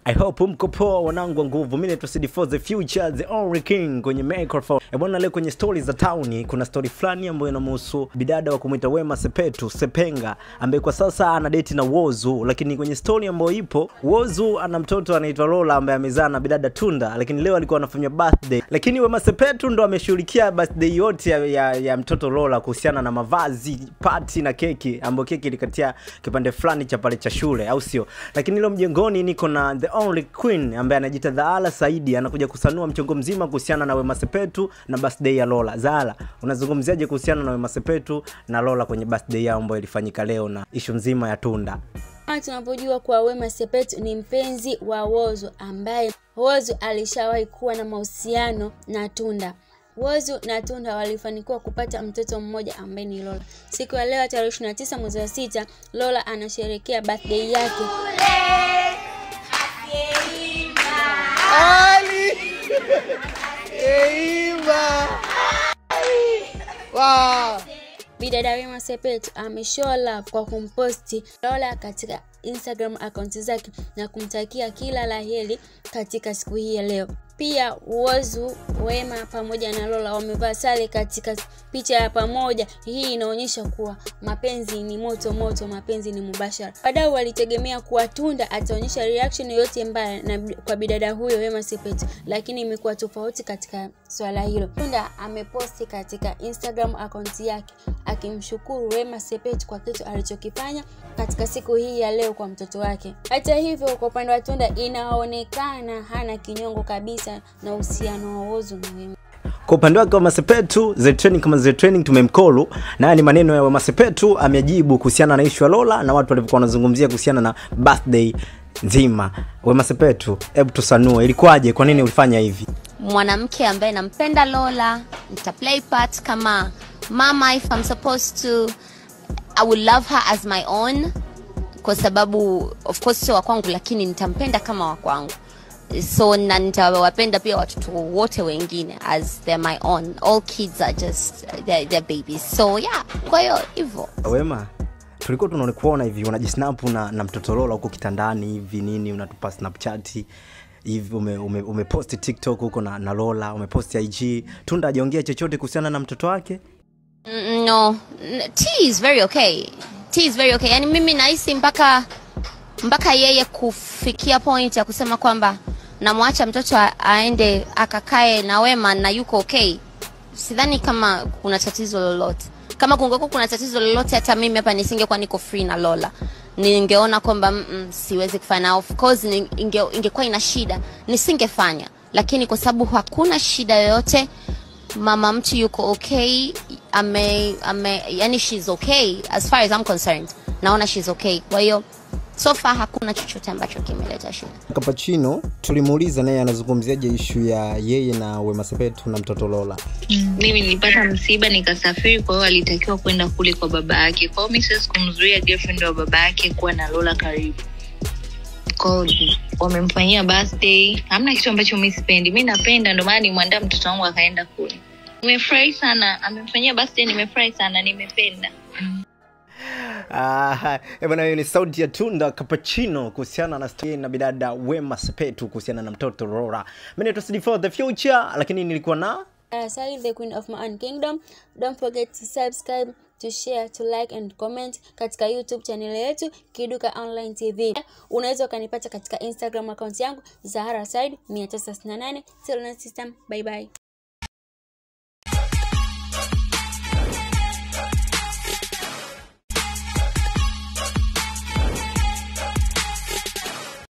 I hope mko poa wanangu wa nguvu. Mimi naitwa CD4 the future the only king kwenye microphone. E bwana, leo kwenye stories za town kuna story fulani ambayo inamhusu bidada wa kumuita Wema Sepetu Sepenga ambaye kwa sasa ana date na Wozu, lakini kwenye story ambayo ipo Wozu ana mtoto anaitwa Lola ambaye amezaa na bidada Tunda, lakini leo alikuwa anafanya birthday, lakini Wema Sepetu ndo ameshughulikia birthday yote ya, ya, ya mtoto Lola kuhusiana na mavazi, party na keki, ambayo keki ilikatia kipande fulani cha pale cha shule, au sio? Lakini leo mjengoni niko na the only queen ambaye anajiita Zaala Saidi, anakuja kusanua mchongo mzima kuhusiana na Wema Sepetu na birthday ya Lola. Zaala, unazungumziaje kuhusiana na Wema Sepetu na Lola kwenye birthday yao ambayo ilifanyika leo na ishu nzima ya Tunda? Kama tunapojua kuwa Wema Sepetu ni mpenzi wa Whozu ambaye Whozu alishawahi kuwa na mahusiano na Tunda. Whozu na Tunda walifanikiwa kupata mtoto mmoja ambaye ni Lola. Siku ya leo tarehe 29 mwezi wa sita, Lola anasherehekea birthday yake. Ali Eimba Wow Bidada Wema Sepetu ameshow love kwa kumposti Lola katika Instagram akaunti zake na kumtakia kila la heri katika siku hii ya leo. Pia Whozu, Wema pamoja na Lola wamevaa sare katika picha ya pamoja. Hii inaonyesha kuwa mapenzi ni moto moto, mapenzi ni mubashara. Wadau walitegemea kuwa Tunda ataonyesha reaction yoyote mbaya na kwa bidada huyo Wema Sepetu, lakini imekuwa tofauti katika swala hilo. Tunda ameposti katika Instagram akaunti yake akimshukuru Wema Sepetu kwa kitu alichokifanya katika siku hii ya leo kwa mtoto wake. Hata hivyo, kwa upande wa Tunda inaonekana hana kinyongo kabisa na uhusiano wa Whozu na Wema. Kwa upande wake Wema Sepetu, the training kama the training tumemkolu, na haya ni maneno ya Wema Sepetu amejibu kuhusiana na issue ya Lola na watu walivyokuwa wanazungumzia kuhusiana na birthday nzima. Wema Sepetu, hebu tusanue, ilikuwaje? Kwa nini ulifanya hivi? mwanamke ambaye nampenda Lola, nita play part kama mama if I'm supposed to. I will love her as my own kwa sababu of course sio wa kwangu, lakini nitampenda kama wa kwangu so na nitawapenda pia watoto wote wengine as they're my own. All kids are just they're, they're babies. So yeah, kwa hiyo hivyo. Wema, tulikuwa tunakuona hivi unajisnap na, na mtoto Lola huko kitandani hivi nini, unatupa snapchat hivi ume, ume, umeposti TikTok huko na, na Lola umeposti IG. Tunda hajaongea chochote kuhusiana na mtoto wake? Mm, no N- T is very okay T is very okay yani mimi nahisi mpaka mpaka yeye kufikia point ya kusema kwamba namwacha mtoto a- aende akakae na Wema na yuko okay sidhani kama kuna tatizo lolote kama kungekuwa kuna tatizo lolote hata mimi hapa nisingekuwa niko free na Lola ningeona kwamba mm, mm, siwezi kufanya of course ni- inge, ingekuwa ina shida nisingefanya lakini kwa sababu hakuna shida yoyote mama mtu yuko okay ame, ame yani she's okay as far as I'm concerned naona she's okay kwa hiyo so far hakuna chochote ambacho kimeleta shida Kapachino tulimuuliza naye anazungumziaje ishu ya yeye na Wema Sepetu na mtoto Lola. mimi nilipata msiba nikasafiri kwa hiyo alitakiwa kwenda kule kwa baba yake kwa hiyo mi siwezi kumzuia girlfriend wa baba yake kuwa na lola karibu kwao wamemfanyia birthday hamna kitu ambacho mi sipendi mi napenda ndio maana nimwandaa mtoto wangu akaenda kule nimefurahi sana amemfanyia birthday nimefurahi sana nimependa Ah, eh bwana, hiyo ni sauti ya Tunda Cappuccino kuhusiana na story na bidada Wema Sepetu kuhusiana na mtoto Lola. Mimi naitwa CD4 the future, lakini nilikuwa na Uh, Sally, the queen of my own kingdom. Don't forget to subscribe, to share, to like and comment katika YouTube channel yetu Kiduka Online TV. Unaweza ukanipata katika Instagram account yangu Zahara Said 968. Till next time, bye bye.